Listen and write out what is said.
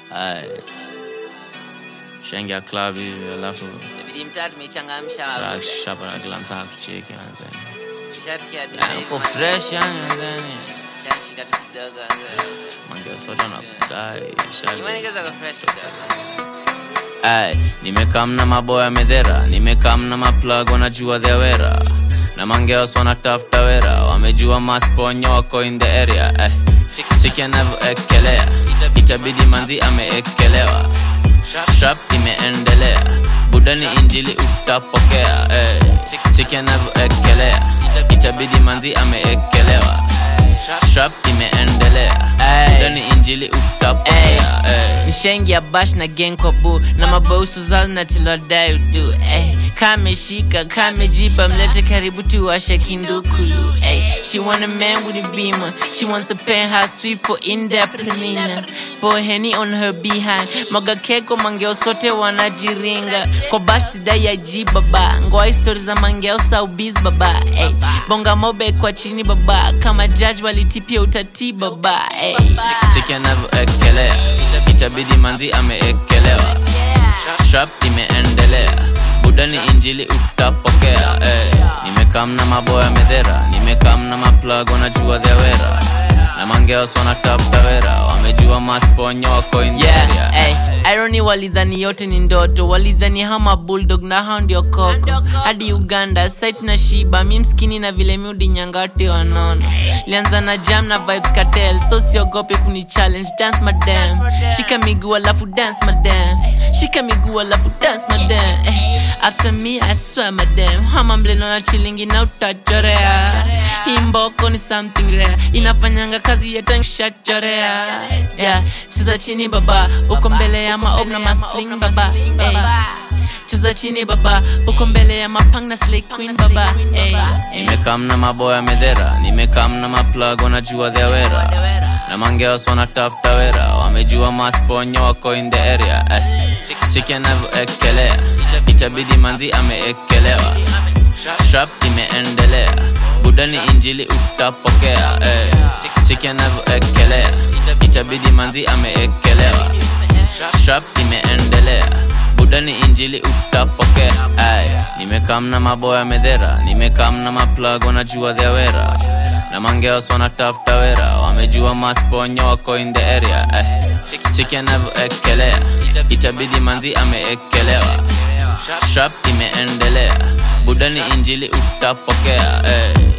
Ay. Shengia club hivi alafu Inabidi mtaa tumechangamsha hapo. shapa na kila msaa kucheki manzani. Shatikia Yani uko fresh yani manzani. Shashika tu kidogo. Mange sote wanakudai. shali. Imani kaza kwa fresh kidogo. Ay, nimekam na maboya medhera, nimekam na maplug wanajua their wera na mangeos wanatafuta wera, wamejua masponyo wako in the area. Ay, chiki anavyoekelea, itabidi manzi ameekelewa, strap imeendelea, budani injili utapokea. Ay, chiki anavyoekelea, itabidi manzi ameekelewa, strap imeendelea, budani injili utapokea. Ay. nishaingia bash na gang kwa bu na mabausu zao na tilodai udu eh. kameshika kamejipa mlete karibu tuwashe kindukulu eh. she want a man with a beamer she wants a penthouse suite for in-depth premiere pour henny on her behind maga keko mangeo sote wanajiringa kwa bash sidai ya ji baba ngoa histori za mangeo saubis baba eh. bonga mobe kwa chini baba kama judge walitipia utati baba eh. chiki anavyoekelea itabidi manzi ameekelewa strap imeendelea budani injili utapokea eh. nimekam na maboya medhera nimekam na maplug wanajua dhewera na mangeos wanatafuta wera wamejua masponyo wako in the area. yeah, ay, irony walidhani yote ni ndoto walidhani hama bulldog na hao ndio koko hadi uganda site na shiba mi mskini na vile miudi nyangati wanono lianza na jam na vibes cartel so siogope kuni challenge dance madam shika miguu alafu dance madam shika miguu alafu dance madam eh, after me i swear madam hama mleno ya chilingi na utachorea hii mboko ni something rare inafanyanga kazi yetanshachorea yeah. cheza chini baba uko mbele ya maob na masling baba hey. cheza chini baba uko mbele ya mapang na slay queen baba hey. hey. nimekam na maboya medhera nimekam na maplug wanajua dhewera na mangeos wanatafuta wera wamejua masponyo wako in the area eh. chiki anavyoekelea itabidi manzi ameekelewa strap imeendelea budani injili utapokea eh. chiki anavyoekelea itabidi manzi ameekelewa strap imeendelea budani injili utapokea Ay, nimekam na maboya medhera nimekam na maplug wanajua dhewera na mangeos wanatafuta wera wamejua masponyo wako in the area eh. chiki anavyoekelea itabidi manzi ameekelewa strap imeendelea budani injili utapokea eh.